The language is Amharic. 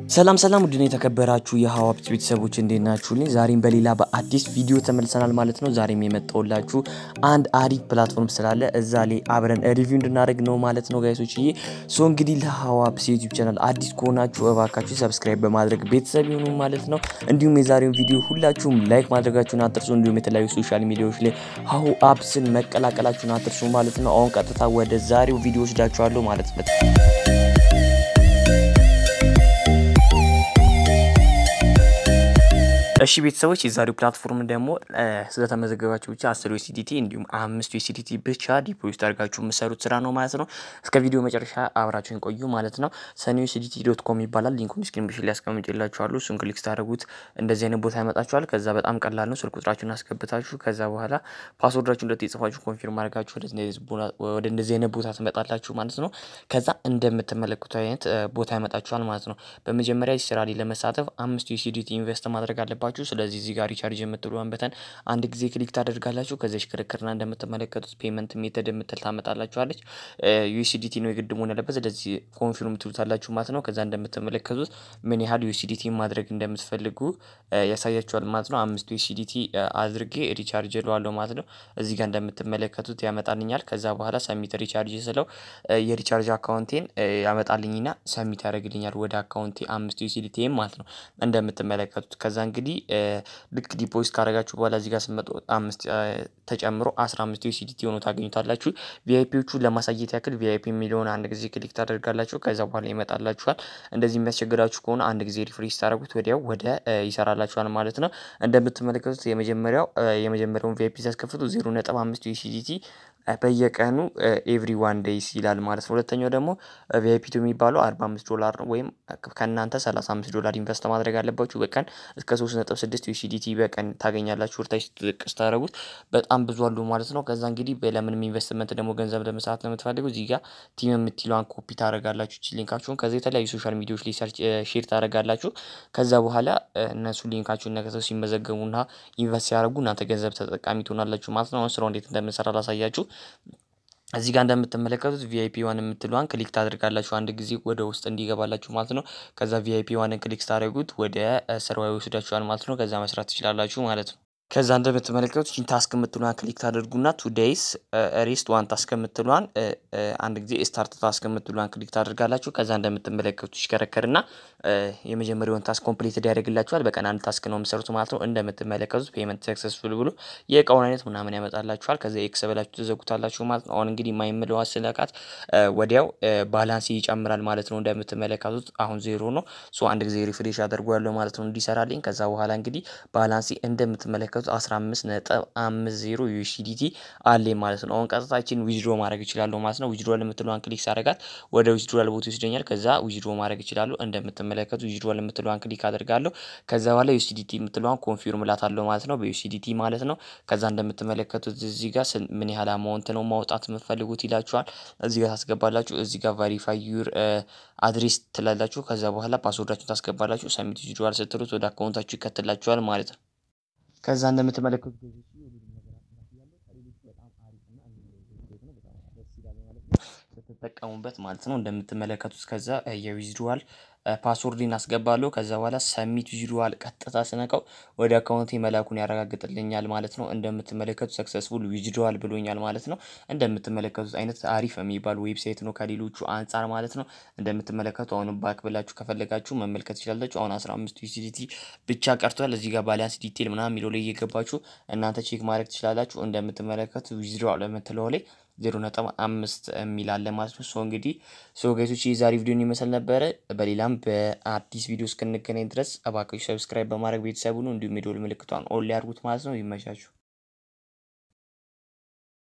ሰላም ሰላም ውድን የተከበራችሁ የሀዋፕት ቤተሰቦች እንዴት ናችሁልኝ? ዛሬም በሌላ በአዲስ ቪዲዮ ተመልሰናል ማለት ነው። ዛሬም የመጣሁላችሁ አንድ አሪፍ ፕላትፎርም ስላለ እዛ ላይ አብረን ሪቪው እንድናደርግ ነው ማለት ነው ጋይሶች። ይሄ ሶ እንግዲህ ለሀዋፕስ ዩቲዩብ ቻናል አዲስ ከሆናችሁ እባካችሁ ሰብስክራይብ በማድረግ ቤተሰብ ይሁኑ ማለት ነው። እንዲሁም የዛሬውን ቪዲዮ ሁላችሁም ላይክ ማድረጋችሁን አትርሱ። እንዲሁም የተለያዩ ሶሻል ሚዲያዎች ላይ ሀሁ አፕስን መቀላቀላችሁን አትርሱ ማለት ነው። አሁን ቀጥታ ወደ ዛሬው ቪዲዮ ወስዳችኋለሁ ማለት ነው። እሺ ቤተሰቦች የዛሬው ፕላትፎርም ደግሞ ስለተመዘገባችሁ ብቻ አስር ዩሲዲቲ እንዲሁም አምስት ዩሲዲቲ ብቻ ዲፖዚት አድርጋችሁ የምሰሩት ስራ ነው ማለት ነው። እስከ ቪዲዮ መጨረሻ አብራችሁን ቆዩ ማለት ነው። ሰኒ ዩሲዲቲ ዶት ኮም ይባላል። ሊንኩን ዲስክሪፕሽን ላይ አስቀምጬላችኋለሁ። እሱን ክሊክ ስታደርጉት እንደዚህ አይነት ቦታ ያመጣችኋል። ከዛ በጣም ቀላል ነው። ስልክ ቁጥራችሁን አስገብታችሁ ከዛ በኋላ ፓስወርዳችሁ እንደት የጽፋችሁ ኮንፊርም አድርጋችሁ ወደ እንደዚህ አይነት ቦታ ትመጣላችሁ ማለት ነው። ከዛ እንደምትመለከቱ አይነት ቦታ ያመጣችኋል ማለት ነው። በመጀመሪያ ስራ ላይ ለመሳተፍ አምስት ዩሲዲቲ ኢንቨስት ማድረግ አለባችሁ። ስለዚህ እዚህ ጋር ሪቻርጅ የምትለዋን በተን አንድ ጊዜ ክሊክ ታደርጋላችሁ። ከዚች ክርክርና እንደምትመለከቱት ፔመንት ሜተድ የምትል ታመጣላችኋለች። ዩሲዲቲ ነው የግድ መሆን ያለበት። ስለዚህ ኮንፊርም ትሉታላችሁ ማለት ነው። ከዛ እንደምትመለከቱት ምን ያህል ዩሲዲቲ ማድረግ እንደምትፈልጉ ያሳያችኋል ማለት ነው። አምስቱ ዩሲዲቲ አድርጌ ሪቻርጅ እለዋለሁ ማለት ነው። እዚህ ጋር እንደምትመለከቱት ያመጣልኛል። ከዛ በኋላ ሰሚት ሪቻርጅ ስለው የሪቻርጅ አካውንቴን ያመጣልኝና ሰሚት ያደርግልኛል ወደ አካውንቴ አምስቱ ዩሲዲቲ ማለት ነው እንደምትመለከቱት ከዛ እንግዲህ ልክ ዲፖዚት ካደረጋችሁ በኋላ እዚህ ጋር ስመጡ አምስት ተጨምሮ አስራ አምስት ዩሲዲቲ ሆኖ ታገኙታላችሁ። ቪአይፒዎቹ ለማሳየት ያክል ቪአይፒ የሚለውን አንድ ጊዜ ክሊክ ታደርጋላችሁ። ከዛ በኋላ ይመጣላችኋል። እንደዚህ የሚያስቸግራችሁ ከሆነ አንድ ጊዜ ሪፍሬሽ ታደርጉት ወዲያው ወደ ይሰራላችኋል ማለት ነው። እንደምትመለከቱት የመጀመሪያው የመጀመሪያውን ቪአይፒ ሲያስከፍቱ ዜሮ ነጥብ አምስት ዩሲዲቲ በየቀኑ ኤቭሪ ዋን ዴይስ ይላል ማለት ነው። ሁለተኛው ደግሞ ቪአይፒ ቱ የሚባለው አርባ አምስት ዶላር ነው ወይም ከእናንተ ሰላሳ አምስት ዶላር ኢንቨስት ማድረግ አለባችሁ በቀን እስከ ሶስት ነጥብ ስድስት ዩሲዲቲ በቀን ታገኛላችሁ። ወርታች ጥቅ ስታደረጉት በጣም ብዙ አሉ ማለት ነው። ከዛ እንግዲህ ለምንም ኢንቨስትመንት ደግሞ ገንዘብ ለመስራት ነው የምትፈልጉ እዚህ ጋር ቲም የምትለዋን ኮፒ ታደረጋላችሁ ቺ ሊንካችሁን ከዚ የተለያዩ ሶሻል ሚዲያዎች ላይ ሼር ታደረጋላችሁ። ከዛ በኋላ እነሱ ሊንካችሁን ነክተው ሲመዘገቡና ኢንቨስት ሲያደርጉ እናንተ ገንዘብ ተጠቃሚ ትሆናላችሁ ማለት ነው። አሁን ስራው እንዴት እንደምንሰራ ላሳያችሁ። እዚህ ጋር እንደምትመለከቱት ቪአይፒ ዋን የምትለዋን ክሊክ ታደርጋላችሁ አንድ ጊዜ ወደ ውስጥ እንዲገባላችሁ ማለት ነው። ከዛ ቪአይፒ ዋንን ክሊክ ስታደርጉት ወደ ስራው ይወስዳችኋል ማለት ነው። ከዛ መስራት ትችላላችሁ ማለት ነው። ከዛ እንደምትመለከቱት ቺን ታስክ የምትሏን ክሊክ ታደርጉና ቱ ዴይስ ሬስት ዋን ታስክ የምትሏን አንድ ጊዜ ስታርት ታስክ የምትሏን ክሊክ ታደርጋላችሁ። ከዛ እንደምትመለከቱት ይሽከረከርና የመጀመሪያውን ታስክ ኮምፕሊት ያደርግላችኋል። በቀን አንድ ታስክ ነው የምሰሩት ማለት ነው። እንደምትመለከቱት ፔመንት ሰክሰስፉል ብሎ የእቃውን አይነት ምናምን ያመጣላችኋል። ከዛ ኤክስ ብላችሁ ትዘጉታላችሁ ማለት ነው። አሁን እንግዲህ የማይምለዋ ስለቃት ወዲያው ባላንስ ይጨምራል ማለት ነው። እንደምትመለከቱት አሁን ዜሮ ነው። ሶ አንድ ጊዜ ሪፍሬሽ አደርገዋለሁ ማለት ነው እንዲሰራልኝ። ከዛ በኋላ እንግዲህ ባላንሲ እንደምትመለከቱት 15 ነጥብ 50 ዩሲዲቲ አለ ማለት ነው። አሁን ቀጥታችን ዊዝድሮ ማድረግ ይችላሉ ማለት ነው። ዊዝድሮ የምትለዋን ክሊክ ሳደርጋት ወደ ዊዝድሮል ቦታ ይወስደኛል። ከዛ ዊዝድሮ ማድረግ ይችላሉ። እንደምትመለከቱ ዊዝድሮል የምትለዋን ክሊክ አደርጋለሁ። ከዛ በኋላ ዩሲዲቲ የምትለዋን ኮንፊርም ላታለሁ ማለት ነው። በዩሲዲቲ ማለት ነው። ከዛ እንደምትመለከቱት እዚህ ጋር ምን ያህል አማውንት ነው ማውጣት የምትፈልጉት ይላችኋል። እዚህ ጋር ታስገባላችሁ። እዚህ ጋር ቫሪፋይ ዩር አድሬስ ትላላችሁ። ከዛ በኋላ ፓስወርዳችሁን ታስገባላችሁ። ሰሚት ዊዝድሮል ስትሉት ወደ አካውንታችሁ ይከትላችኋል ማለት ነው። ከዛ እንደምትመለከቱት ስትጠቀሙበት ማለት ነው። እንደምትመለከቱት ከዛ የዊዝድሮዋል ፓስወርድን አስገባለሁ። ከዛ በኋላ ሰሚት ዊዝድሮዋል ቀጥታ ስነካው ወደ አካውንቴ መላኩን ያረጋግጥልኛል ማለት ነው። እንደምትመለከቱት ሰክሰስፉል ዊዝድሮዋል ብሎኛል ማለት ነው። እንደምትመለከቱት አይነት አሪፍ የሚባል ዌብሳይት ነው ከሌሎቹ አንጻር ማለት ነው። እንደምትመለከቱ አሁን ባክ ብላችሁ ከፈለጋችሁ መመልከት ትችላላችሁ። አሁን አስራ አምስት ዩሲዲቲ ብቻ ቀርቷል። እዚህ ጋር ባላንስ ዲቴል ምናምን የሚለው ላይ እየገባችሁ እናንተ ቼክ ማድረግ ትችላላችሁ። እንደምትመለከቱት ዊዝድሮዋል የምትለው ላይ ዜሮ ነጥብ አምስት የሚል አለ ማለት ነው። ሶ እንግዲህ ሶ ጋይሶች የዛሬ ቪዲዮን ይመስል ነበረ። በሌላም በአዲስ ቪዲዮ እስክንገናኝ ድረስ እባካችሁ ሰብስክራይብ በማድረግ ቤተሰቡ ነው እንዲሁም የደወል ምልክቷን ኦል ያርጉት ማለት ነው። ይመቻችሁ።